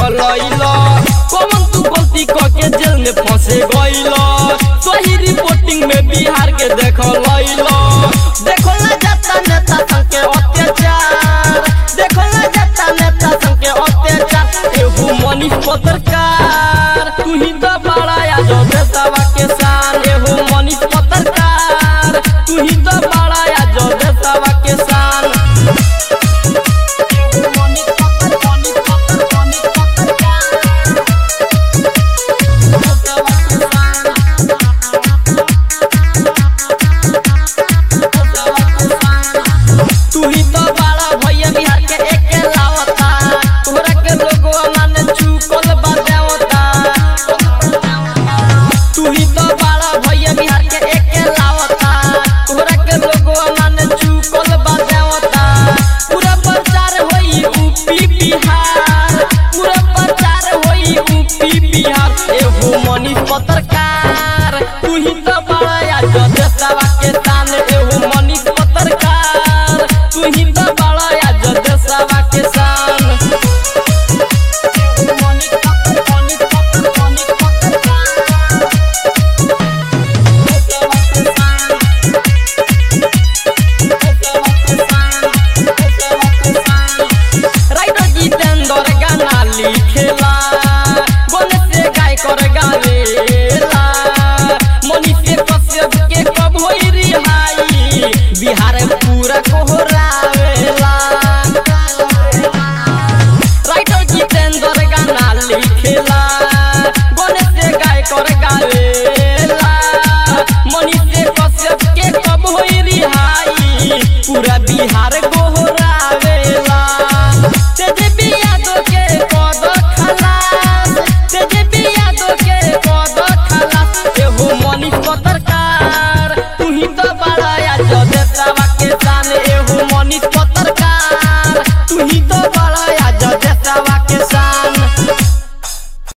लैल कौन तू गलती क के जेल में फंसे गइल सही रिपोर्टिंग में बिहार के देख लैल देखो ना जाता नेता संग के अत्याचार देखो ना जाता नेता संग के अत्याचार एगो मनीष पत्र